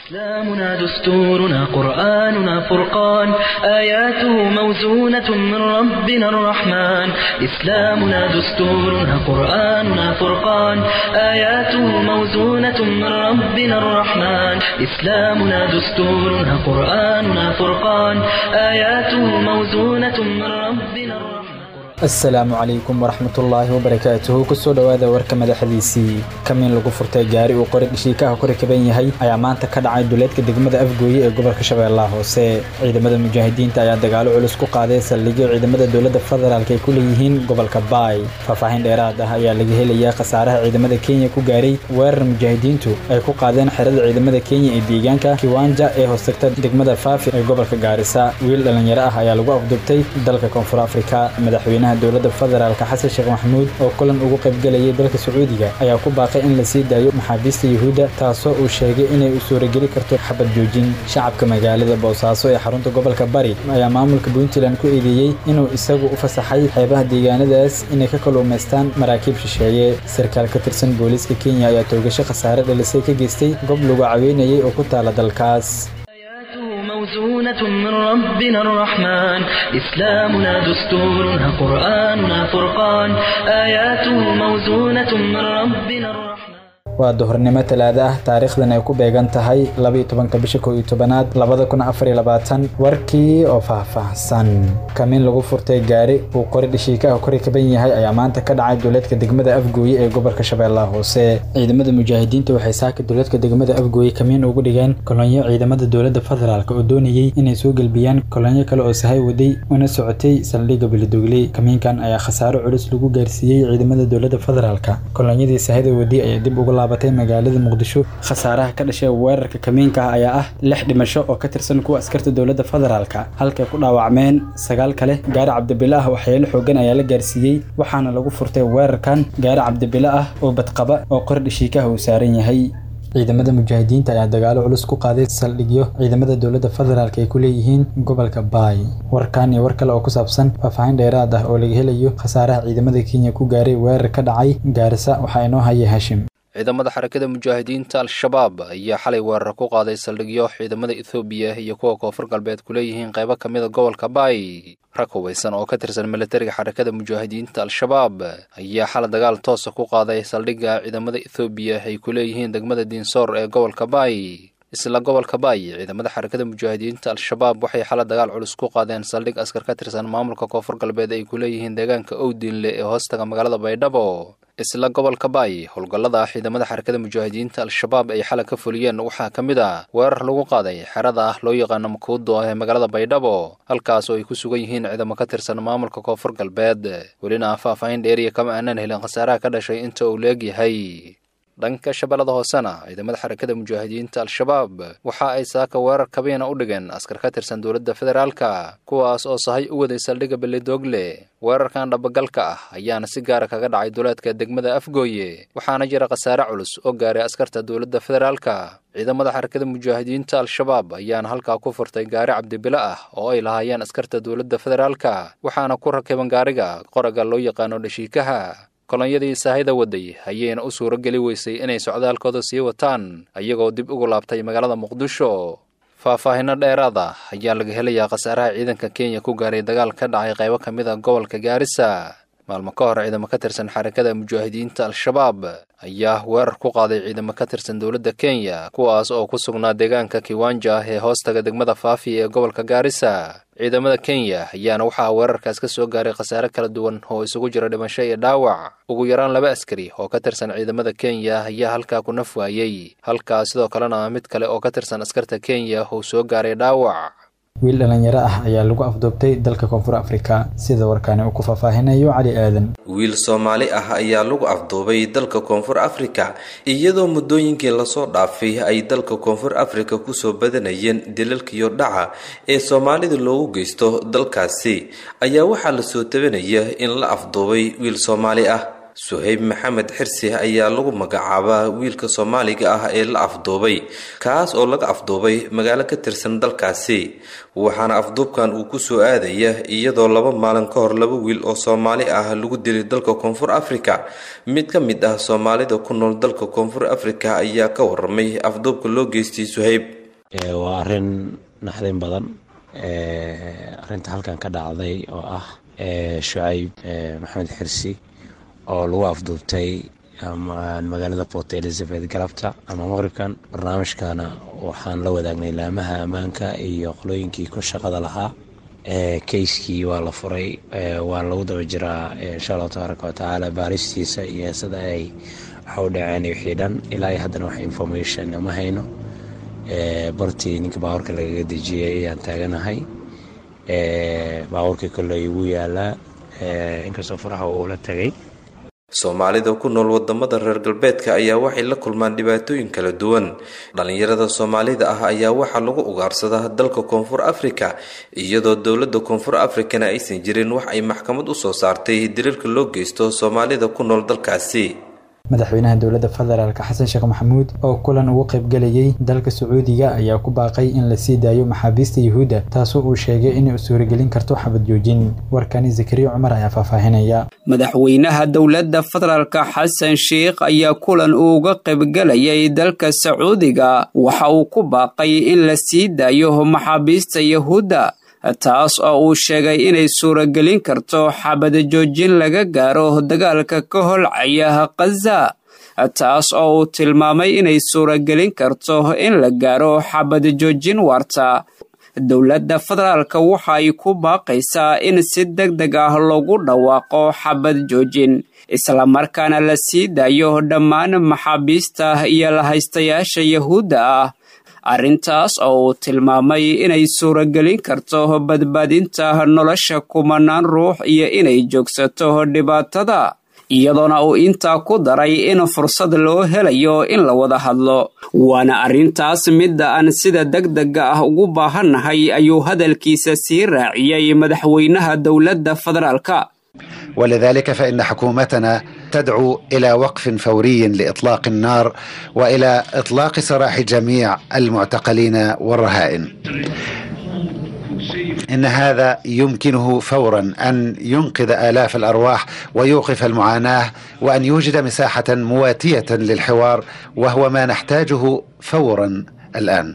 إسلامنا دستورنا قرآننا فرقان آياته موزونة من ربنا الرحمن إسلامنا دستورنا قرآننا فرقان آياته موزونة من ربنا الرحمن إسلامنا دستورنا قرآننا فرقان آياته موزونة من ربنا الرحمن asalaamu calaykum waraxmatullaahi wabarakaatuhu kusoo dhowaada warka madaxdiisii kamin lagu furtay gaari uu qori dhashiikaha ku rakaban yahay ayaa maanta ka dhacay duleedka degmada afgooye ee gobolka shabeellaha hoose ciidamada mujaahidiinta ayaa dagaalo culus ku qaaday saldhigyo ciidamada dowladda federaalk ay ku leeyihiin gobolka baay faahfaahin dheeraad ah ayaa laga helayaa khasaaraha ciidamada kenya ku gaaray weerar mujaahidiintu ay ku qaadeen xerada ciidamada kenya ee deegaanka kiwanja ee hoostagta degmada faafi ee gobolka gaarisa wiil dhallinyaro ah ayaa lagu afdubtay dalka koonfur afrika madaxweynaha dowladda federaalka xasan sheekh maxamuud oo kulan ugu qaybgelayay dalka sacuudiga ayaa ku baaqay in la sii daayo maxaabiista yuhuudda taasoo uu sheegay inay u suurageli karto xabad joojin shacabka magaalada boosaaso ee xarunta gobolka bari ayaa maamulka puntland ku eedeeyey inuu isagu u fasaxay xeebaha deegaanadaas inay ka kaluumaystaan maraakiib shisheeye sarkaal ka tirsan booliiska kenya ayaa toogasho khasaare dhalisay ka geystay gob lagu caweynayay oo ku taala dalkaas موزونة من ربنا الرحمن إسلامنا دستورنا قرآننا فرقان آياته موزونة من ربنا الرحمن waa duhurnimo talaada ah taariikhdan ay ku beegan tahay labaiyo tobanka bisha kow iyo tobanaad labada kun afar iyo labaatan warkii oo faahfaahsan kamin lagu furtay gaari uu qori dhashiikaha ku rakaban yahay ayaa maanta ka dhacay duleedka degmada afgooye ee gobolka shabeellaha hoose ciidamada mujaahidiinta waxay saaka duleedka degmada afgooye kamiin ugu dhigeen kolonyo ciidamada dowladda federaalk oo doonayey inay soo gelbiyaan kolonyo kale oo sahay waday una socotay saldhigga bilidogle kamiinkan ayaa khasaaro culus lagu gaarsiiyey ciidamada dowladda federaalk kolonyadii sahayda waday ayaa dib uga laabatay magaalada muqdisho khasaaraha ka dhashay weerarka kamiinka ah ayaa ah lix dhimasho oo ka tirsan kuwa askarta dowladda federaalka halkay ku dhaawacmeen sagaal kale gaari cabdibile ah waxyeelo xoogan ayaa la gaarsiiyey waxaana lagu furtay weerarkan gaari cabdibile ah oo badqaba oo qori dhashiikaha uu saaran yahay ciidamada mujaahidiinta ayaa dagaalo culus ku qaaday saldhigyo ciidamada dowladda federaalk ay ku leeyihiin gobolka baay warkan iyo war kale oo ku saabsan faahfaahin dheeraad ah oo laga helayo khasaaraha ciidamada kenya ku gaaray weerar ka dhacay gaarisa waxaa inoo haya hashim ciidamada xarakada mujaahidiinta al-shabaab ayaa xalay weerar ku qaaday saldhigyo ciidamada ethoobiya iyo kuwa koonfur galbeed ku leeyihiin qaybo ka mida gobolka baay rag hubaysan oo ka tirsan militariga xarakada mujaahidiinta al-shabaab ayaa xalay dagaal toosa ku qaaday saldhigga ciidamada ethoobiya ay ku leeyihiin degmada diinsoor ee gobolka baay isla gobolka baay ciidamada xarakada mujaahidiinta al-shabaab waxay xala dagaal culus ku qaadeen saldhig askar ka tirsan maamulka koonfur galbeed ay ku leeyihiin deegaanka owdiinle ee hoostaga magaalada baydhabo isla gobolka baay howlgallada ciidamada xarakada mujaahidiinta al-shabaab ay xalay ka fuliyeen waxaa ka mid ah weerar lagu qaaday xerada ah loo yaqaano makuudo ah ee magaalada baydhabo halkaas oo ay ku sugan yihiin ciidamo ka tirsan maamulka koonfur galbeed welina faahfaahin dheeriya kama aanan helin khasaaraha ka dhashay inta uu leeg yahay dhanka shabeellada hoosena ciidamada xarakada mujaahidiinta al-shabaab waxa ay saaka weerar kabiina u dhigeen askar ka tirsan dowladda federaalka kuwaas oo sahay u waday saldhigga belidogle weerarkan dhabagalka ah ayaana si gaara kaga dhacay duleedka degmada afgooye waxaana jira khasaare culus oo gaaray askarta dowladda federaalka ciidamada xarakada mujaahidiinta al-shabaab ayaana halkaa ku furtay gaari cabdibile ah oo ay lahaayeen askarta dowladda federaalka waxaana ku rakiban gaariga qoraga loo yaqaano dhashiikaha kolonyadii saahida waday ayayna u suuro geli weysay inay socdaalkooda sii wataan ayagoo dib ugu laabtay magaalada muqdisho faahfaahinno dheeraad ah ayaa laga helayaa khasaaraha ciidanka kenya ku gaaray dagaal ka dhacay qaybo ka mid a gobolka gaarisa maalmo ka hor ciidamo ka tirsan xarakada mujaahidiinta al-shabaab ayaa weerar ku qaaday ciidamo ka tirsan dowladda kenya kuwaas oo ku sugnaa deegaanka kiwanja ee hoostaga degmada faafi ee gobolka gaarisa ciidamada kenya ayaana waxaa weerarkaas ka soo gaaray khasaare kala duwan oo isugu jira dhimasho iyo dhaawac ugu yaraan laba askari oo ka tirsan ciidamada kenya ayaa halkaa ku naf waayey halkaa sidoo kalena mid kale oo ka tirsan askarta kenya uu soo gaaray dhaawac wiil dhallinyaro ah ayaa lagu afduubtay dalka koonfur afrika sida warkaani uu ku faahfaahinayo cali aadan wiil soomaali ah ayaa lagu afduubay dalka koonfur afrika iyadoo muddooyinkii lasoo dhaafay ay dalka koonfur afrika kusoo badanayeen dilalkiyo dhaca ee soomaalida loogu geysto dalkaasi ayaa waxaa lasoo tabanaya in la afduubay wiil soomaali ah suhayb maxamed xirsi ayaa lagu magacaabaa wiilka soomaaliga ah ee la afduubay kaas oo laga afduubay magaalo ka tirsan dalkaasi waxaana afduubkan uu kusoo aadaya iyadoo laba maalin ka hor laba wiil oo soomaali ah lagu dilay dalka koonfur afrika mid ka mid ah soomaalida ku nool dalka koonfur afrika ayaa ka waramay afduubka loo geystay suhayb waa arin naxdin badan arinta halkan ka dhacday oo ah shucayb maxamed xirsi oo lagu afduubtay magaalada port elizabeth galabta ama maqribkan barnaamijkana waxaan la wadaagnay laamaha ammaanka iyo qolooyinkii ku shaqada lahaa keyskii waa la furay waana lagu daba jiraa insha allahu tabaaraka watacaala baaristiisa iyo sida ay waxa u dhaceen wixii dhan ilaa haddana wax information ma hayno bartii ninka baabuurka lagaga dejiyay ayaan taaganahay baabuurkii kolley wuu yaalaa inkastoo faraha uu la tagay soomaalida ku nool wadamada reer galbeedka ayaa waxay la kulmaan dhibaatooyin kala duwan dhalinyarada soomaalida ah ayaa waxaa lagu ugaarsadaa dalka koonfur afrika iyadoo dowlada koonfur afrikana aysan jirin wax ay maxkamad usoo saartay diriirka loo geysto soomaalida ku nool dalkaasi madaxweynaha dowladda federaalk xasan sheekh maxamuud oo kulan ugu qaybgelayay dalka sacuudiga ayaa ku baaqay in la sii daayo maxaabiista yuhuudda taasoo uu sheegay inay u suuragelin karto xabad joojin warkani zakariya cumar ayaa faahfaahinaya madaxweynaha dowladda federaalka xasan sheikh ayaa kulan uu uga qaybgelayay dalka sacuudiga waxa uu ku baaqay in la sii daayo maxaabiista yuhuudda taas oo uu sheegay inay suuragelin karto xabad joojin laga gaaro dagaalka ka holcaya khaza taas oo uu tilmaamay inay suuragelin karto in la gaaro xabad joojin waarta dowladda federaalka waxa ay ku baaqaysaa in si deg deg ah loogu dhawaaqo xabad joojin islamarkaana la sii daayo dhammaan maxaabiista iyo lahaystayaasha yahuudda ah arrintaas oo uu tilmaamay inay suuragelin karto badbaadinta nolosha kumanaan ruux iyo inay joogsato dhibaatada iyadoona uu intaa ku daray in fursad loo helayo in la wada hadlo waana arrintaas midda aan sida degdega ah ugu baahannahay ayuu hadalkiisa sii raaciyey madaxweynaha dowladda federaalka ولذلك فإن حكومتنا تدعو إلى وقف فوري لإطلاق النار وإلى إطلاق سراح جميع المعتقلين والرهائن إن هذا يمكنه فورا أن ينقذ آلاف الأرواح ويوقف المعاناة وأن يوجد مساحة مواتية للحوار وهو ما نحتاجه فورا الآن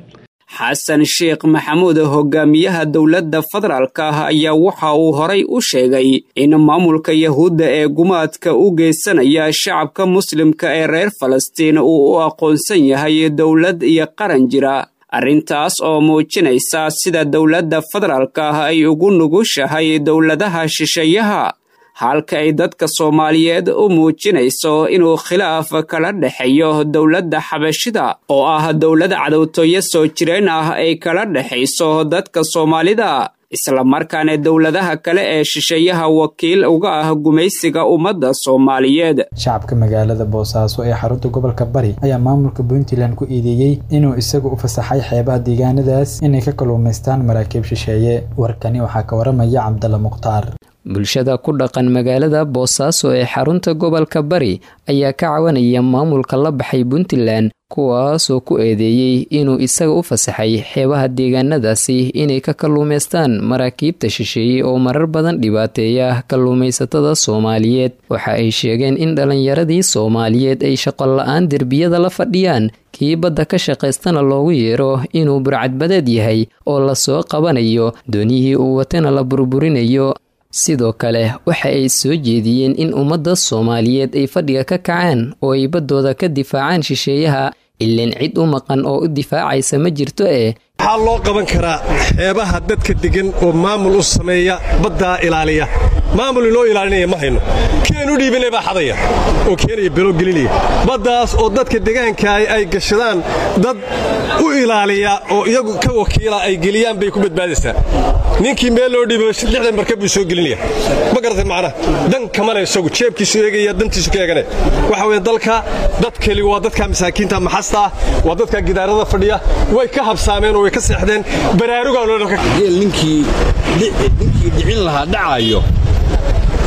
xasan sheekh maxamuud hogaamiyaha dowladda federaalka ah ayaa waxa uu horay u sheegay in maamulka yahuudda ee gumaadka u geysanaya shacabka muslimka ee reer falastiin uu u aqoonsan yahay dowlad iyo qaran jira arrintaas oo muujinaysa sida dowladda federaalka ah ay ugu nugushahay dowladaha shisheeyaha halka ay dadka soomaaliyeed u muujinayso inuu khilaaf kala dhexeeyo dowladda xabashida oo ah dowlad cadowtooyo soo jireen ah ay kala dhexayso dadka soomaalida islamarkaana dowladaha kale ee shisheeyaha wakiil uga ah gumaysiga ummadda soomaaliyeed shacabka magaalada boosaaso ee xarunta gobolka bari ayaa maamulka puntland ku iideeyey inuu isagu u fasaxay xeebaha deegaanadaas inay ka kalluumaystaan maraakiib shisheeye warkani waxaa ka waramaya cabdalla mukhtaar bulshada ku dhaqan magaalada boosaaso ee xarunta gobolka bari ayaa ka cawanaya maamulka la baxay puntland kuwaasoo ku eedeeyey inuu isaga u fasaxay xeebaha deegaanadaasi inay ka kalluumaystaan maraakiibta shisheeye oo marar badan dhibaateeya kalluumaysatada soomaaliyeed waxa ay sheegeen in dhallinyaradii soomaaliyeed ay shaqola-aan derbiyada la fadhiyaan kii badda ka shaqaystana loogu yeero inuu burcadbadeed yahay oo lasoo qabanayo dooniyihii uu watana la burburinayo sidoo kale waxa ay soo jeediyeen in ummadda soomaaliyeed ay fadhiga ka kacaan oo ay baddooda ka difaacaan shisheeyaha ilaan cid u maqan oo u difaacaysa ma jirto ee waxaa loo qaban karaa xeebaha dadka deggan oo maamul u sameeya baddaa ilaaliya maamul inoo ilaalinaya ma hayno keenu dhiibanay baa xadaya oo keenaya belo gelinaya baddaas oo dadka degaanka ay gashadaan dad u ilaaliya oo iyagu ka wakiila ay geliyaan bay ku badbaadaysaa ninkii meel loo dhiibo lixdan markab buu soo gelinaya ma garatay macnaha dan kamale isagu jeebkiisu eegaya dantiisu ka eegane waxa weeye dalka dad keli waa dadka masaakiinta maxasta ah waa dadka gidaarada fadhiya way ka habsaameen oo way ka seexdeen baraarugaa ninkii dhicin lahaa dhacayo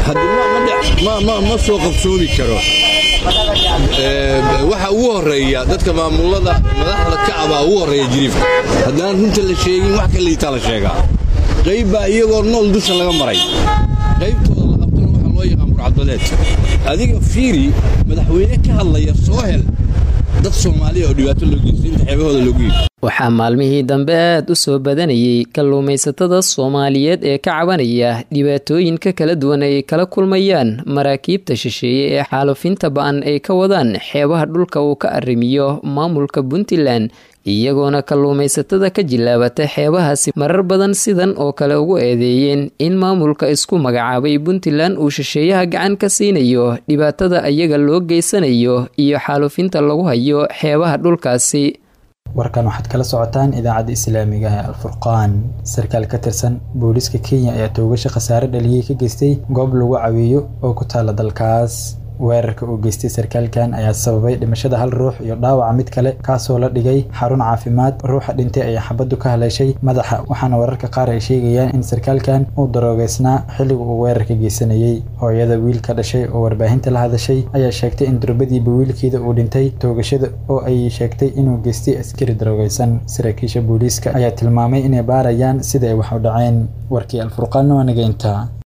ma soo qabsoomi karo waxa ugu horeeya dadka maamulada madaxda kacabaa ugu horeeya jiriifka haddaan runta la sheegin wax ka liitaa la sheegaa qayb baa iyagoo nool dusha laga maray qaybtooda la qabtana waxaa loo yaqaan burcadbadeed adiga fiiri madaxweyne ka hadlaya soo hel dad soomaaliya oo dhibaato loo geysto inta xeebahooda loogu yibi waxaa maalmihii dambe aad u soo badanayay kalluumaysatada soomaaliyeed ee ka cabanaya dhibaatooyinka kala duwan ay kala kulmayaan maraakiibta shisheeye ee xaalufinta ba-an ay ka wadaan xeebaha dhulka uu ka arrimiyo maamulka puntland iyagoona kalluumaysatada ka jilaabata xeebahaasi marar badan sidan oo kale ugu eedeeyeen in maamulka isku magacaabay puntland uu shisheeyaha gacan ka siinayo dhibaatada iyaga loo geysanayo iyo xaalufinta lagu hayo xeebaha dhulkaasi warkan waxaad kala socotaan idaacadda islaamiga ee alfurqaan sarkaal ka tirsan booliiska kenya ayaa toogasha khasaare dhaliyey ka geystay goob lagu caweeyo oo ku taala dalkaas weerarka uu geystay sarkaalkan ayaa sababay dhimashada hal ruux iyo dhaawaca mid kale kaasoo la dhigay xarun caafimaad ruuxa dhintay ayaa xabaddu ka haleeshay madaxa waxaana wararka qaar ay sheegayaan in sarkaalkan uu daroogeysnaa xilliga uu weerarka geysanayey hooyada wiil ka dhashay oo warbaahinta la hadashay ayaa sheegtay in durbadiiba wiilkeeda uu dhintay toogashada oo ay sheegtay inuu geystay askari daroogeysan saraakiisha booliiska ayaa tilmaamay inay baarayaan sida ay wax u dhaceen warkii alfurqaanna waa nageynta